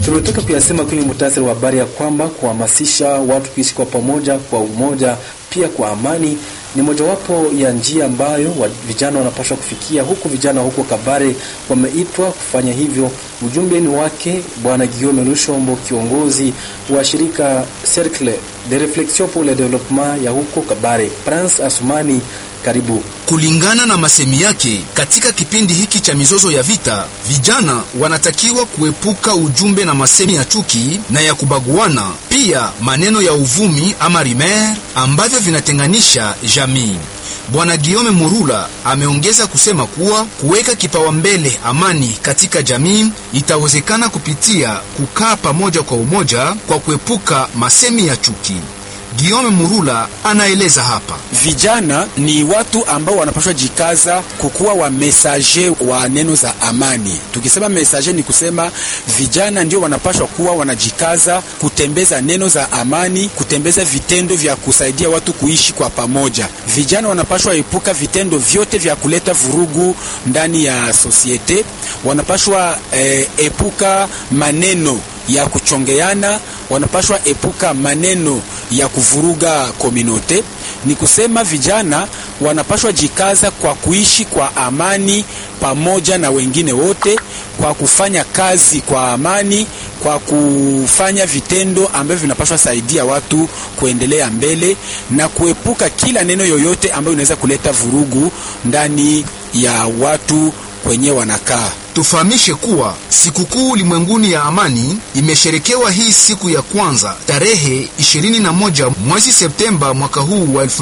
Tumetoka kuyasema kwenye muhtasari wa habari ya kwamba kuhamasisha watu kuishi kwa pamoja, kwa umoja, pia kwa amani ni mojawapo ya njia ambayo wa vijana wanapaswa kufikia, huku vijana huko Kabare wameitwa kufanya hivyo. Ujumbe ni wake Bwana Guillaume Lushombo, kiongozi wa shirika Cercle de Reflexion pour le Développement ya huko Kabare. Prince Asumani, karibu. Kulingana na masemi yake, katika kipindi hiki cha mizozo ya vita, vijana wanatakiwa kuepuka ujumbe na masemi ya chuki na ya kubaguana, pia maneno ya uvumi ama rimer ambavyo vinatenganisha jamii. Bwana Giome Murula ameongeza kusema kuwa kuweka kipaumbele amani katika jamii itawezekana kupitia kukaa pamoja kwa umoja kwa kuepuka masemi ya chuki. Giome Murula anaeleza hapa. Vijana ni watu ambao wanapaswa jikaza kukuwa wa mesaje wa neno za amani. Tukisema mesaje ni kusema vijana ndio wanapaswa kuwa wanajikaza kutembeza neno za amani, kutembeza vitendo vya kusaidia watu kuishi kwa pamoja. Vijana wanapaswa epuka vitendo vyote vya kuleta vurugu ndani ya sosiete. Wanapaswa eh, epuka maneno ya kuchongeana, wanapashwa epuka maneno ya kuvuruga kominote. Ni kusema vijana wanapashwa jikaza kwa kuishi kwa amani pamoja na wengine wote, kwa kufanya kazi kwa amani, kwa kufanya vitendo ambavyo vinapashwa saidia watu kuendelea mbele na kuepuka kila neno yoyote ambayo inaweza kuleta vurugu ndani ya watu kwenye wanakaa. Tufahamishe kuwa sikukuu ulimwenguni ya amani imesherekewa hii siku ya kwanza tarehe 21 mwezi Septemba mwaka huu wa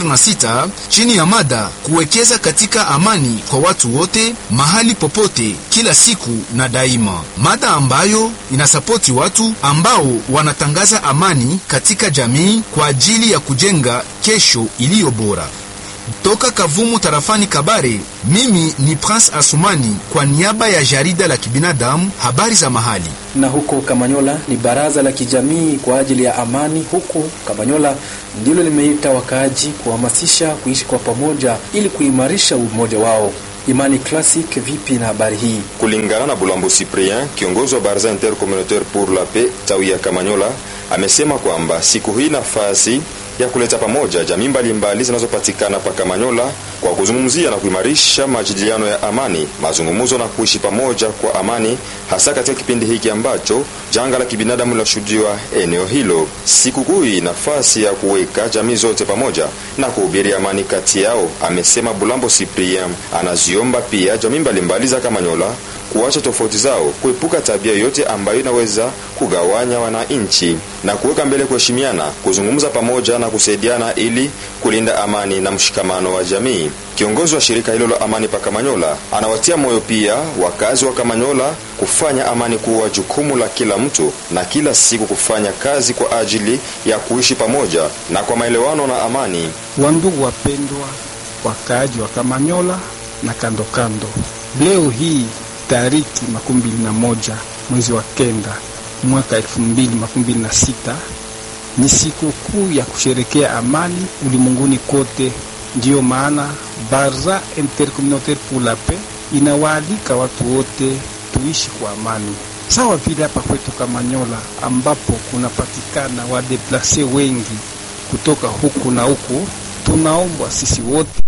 2026 chini ya mada kuwekeza katika amani kwa watu wote mahali popote kila siku na daima, mada ambayo inasapoti watu ambao wanatangaza amani katika jamii kwa ajili ya kujenga kesho iliyo bora. Toka Kavumu tarafani Kabare, mimi ni Prince Asumani kwa niaba ya jarida la kibinadamu habari za mahali. Na huko Kamanyola ni baraza la kijamii kwa ajili ya amani huko Kamanyola ndilo limeita wakaaji kuhamasisha kuishi kwa pamoja ili kuimarisha umoja wao. Imani Classic, vipi na habari hii? Kulingana na Bulambo Cyprien, kiongozi wa baraza intercommunautaire pour la paix tawi ya Kamanyola, amesema kwamba siku hii nafasi ya kuleta pamoja jamii mbalimbali zinazopatikana pa Kamanyola kwa kuzungumzia na kuimarisha majadiliano ya amani, mazungumzo na kuishi pamoja kwa amani, hasa katika kipindi hiki ambacho janga la kibinadamu linashuhudiwa eneo hilo. Sikukuu hii nafasi ya kuweka jamii zote pamoja na kuhubiri amani kati yao, amesema Bulambo Cyprien. Anaziomba pia jamii mbalimbali za Kamanyola kuacha tofauti zao, kuepuka tabia yoyote ambayo inaweza kugawanya wananchi na kuweka mbele kuheshimiana, kuzungumza pamoja na kusaidiana ili kulinda amani na mshikamano wa jamii. Kiongozi wa shirika hilo la amani pa Kamanyola anawatia moyo pia wakazi wa Kamanyola kufanya amani kuwa jukumu la kila mtu na kila siku kufanya kazi kwa ajili ya kuishi pamoja na kwa maelewano na amani. Wandugu wapendwa, wakaaji wa Kamanyola na kando kando, leo hii tariki makumi mbili na moja mwezi wa kenda mwaka elfu mbili makumi mbili na sita ni siku kuu ya kusherekea amani ulimwenguni kote. Ndiyo maana Barza Intercommunautaire pour la Paix inawaalika watu wote tuishi kwa amani, sawa vile hapa kwetu Kamanyola ambapo kunapatikana wadeplase wengi kutoka huku na huku. Tunaombwa sisi wote